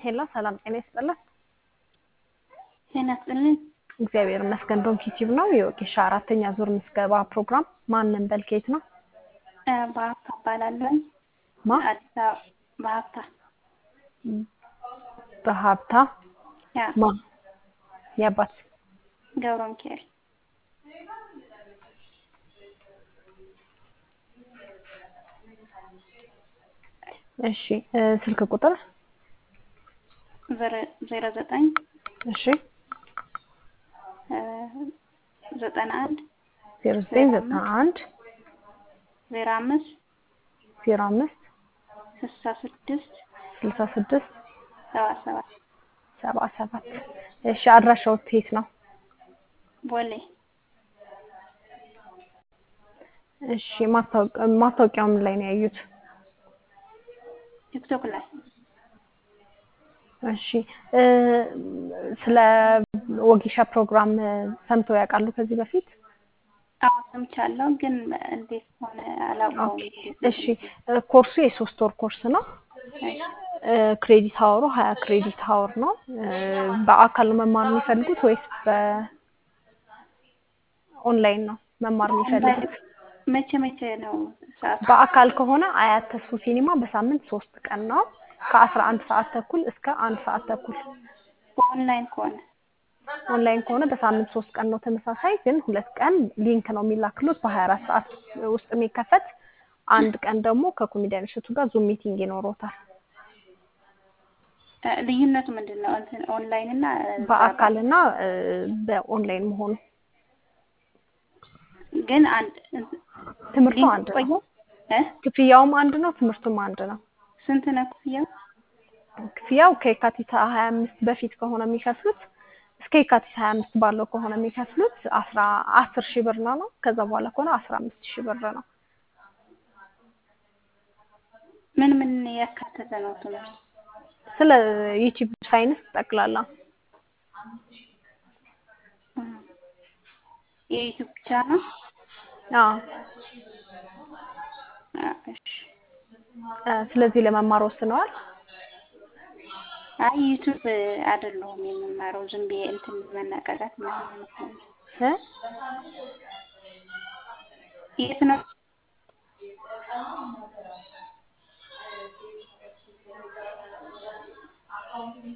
ሄሎ ሰላም ጤና ይስጥልን። ጤና ይስጥልን። እግዚአብሔር ይመስገን። ዶንኪ ቲዩብ ነው የወጌሻ አራተኛ ዙር ምዝገባ ፕሮግራም ማንን በልኬት ነው? እ በሀብታ እባላለሁ። ማ አዲስ አበባ በሀብታ በሀብታ ያ ማ የአባት ገብረ ሚካኤል እሺ እ ስልክ ቁጥር ዘረ- ዜሮ ዘጠኝ እሺ እ ዘጠና አንድ ዜሮ ዘጠኝ ዘጠና አንድ ዜሮ አምስት ዜሮ አምስት ስልሳ ስድስት ስልሳ ስድስት ሰባ ሰባት ሰባ ሰባት እሺ አድራሻው የት ነው? ቦሌ እሺ ማስታወቅ- ማስታወቂያው ምን ላይ ነው ያዩት? ቲክቶክ ላይ እሺ እ ስለ ወጌሻ ፕሮግራም እ ሰምተው ያውቃሉ ከዚህ በፊት? አዎ ሰምቻለሁ፣ ግን እንዴት ሆነ አላውቀውም። እሺ እ ኮርሱ የሶስት ወር ኮርስ ነው። እሺ እ ክሬዲት ሀወሩ ሀያ ክሬዲት ሀወር ነው። እ በአካል ነው መማር የሚፈልጉት ወይስ በኦንላይን ነው መማር የሚፈልጉት? መቼ መቼ ነው ሰዓቱ? በአካል ከሆነ አያት ተስፉ ሲኒማ በሳምንት ሶስት ቀን ነው ከአስራ አንድ ሰዓት ተኩል እስከ አንድ ሰዓት ተኩል። በኦንላይን ከሆነ ኦንላይን ከሆነ በሳምንት ሶስት ቀን ነው ተመሳሳይ፣ ግን ሁለት ቀን ሊንክ ነው የሚላክሉት በሀያ አራት ሰዓት ውስጥ የሚከፈት አንድ ቀን ደግሞ ከኮሜዲያን እሸቱ ጋር ዙም ሚቲንግ ይኖሮታል። እ ልዩነቱ ምንድን ነው? እንትን ኦንላይን እና እዛ በአካል እና እ በኦንላይን መሆኑ ግን አንድ ትምህርቱ ሊንክ አንድ ነው። ቆየው እ ክፍያውም አንድ ነው፣ ትምህርቱም አንድ ነው። ስንት ነው ክፍያው? ክፍያው ከየካቲት ሀያ አምስት በፊት ከሆነ የሚከፍሉት እስከ የካቲት ሀያ አምስት ባለው ከሆነ የሚከፍሉት አስራ አስር ሺህ ብር ነው ነው ከዛ በኋላ ከሆነ አስራ አምስት ሺህ ብር ነው። ምን ምን ያካተተ ነው ትምህርት? ስለ ዩቲዩብ ሳይንስ ጠቅላላ እ የዩቲዩብ ብቻ ነው? አዎ አ እሺ እ ስለዚህ ለመማር ወስነዋል። አይ ዩቲዩብ አይደለሁም የምማረው ዝም ብዬ እንትን መነቃቃት ምናምን ነው። እ የት ነው?